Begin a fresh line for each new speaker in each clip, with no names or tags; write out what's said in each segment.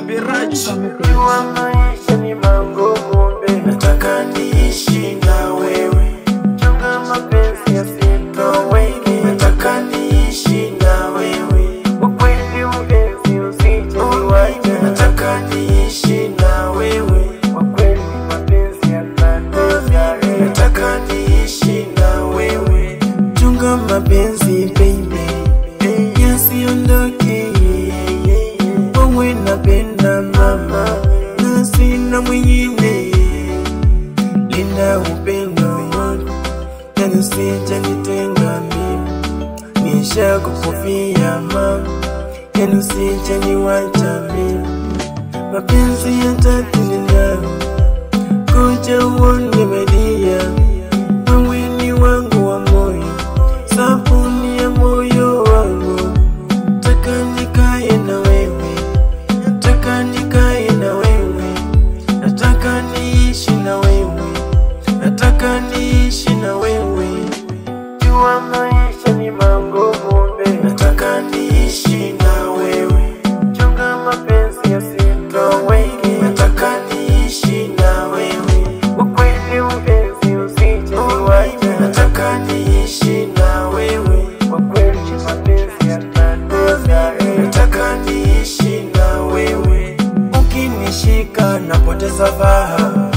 Birachi
Jua maisha ni magumu baby, nataka niishi na wewe. Chunga mapenzi yasitoweke, nataka niishi na wewe. Ukweli mpenzi usije niwache, nataka niishi na wewe. Kwa kweli mapenzi yanatesa, nataka niishi na wewe. Chunga mapenzi baby, yasiondoke wewe napenda mama na sina mwingine, linda upendo wangu na usije nitenga mimi, nisha kukufia mama, yani usije niwacha mimi, mapenzi yatatulia kuja uone media, wewe ni wangu wa moyo, sabuni ya moyo wangu, taka nikae na wewe nataka nikae na wewe, nataka niishi na wewe, nataka niishi na wewe. Jua maisha ni magumu babe, nataka niishi na wewe. Chunga mapenzi yasitoweke, nataka niishi na wewe. Ukweli mpenzi usije niwache, nataka niishi na wewe. Kwa kweli mapenzi yanatesa, nataka niishi na wewe. Ukinishika napoteza fahamu,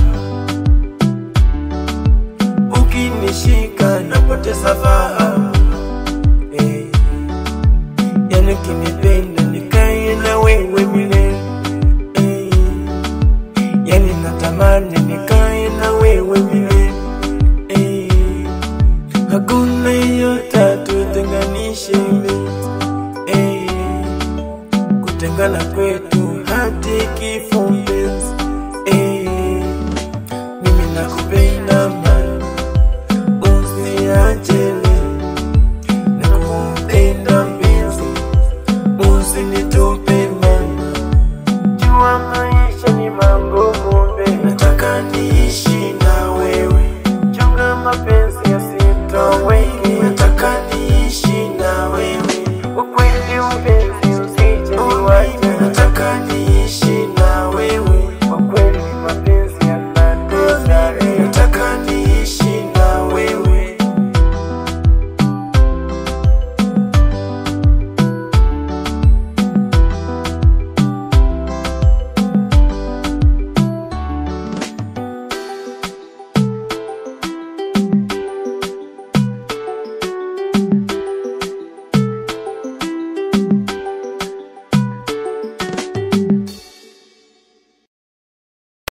ukinishika napoteza fahamu eh. Yani ukinipenda nikae na wewe milele eh. Yani natamani nikae na wewe milele eh. Hakuna yeyote atutenganishe eh. Kutengana kwetu hadi kifo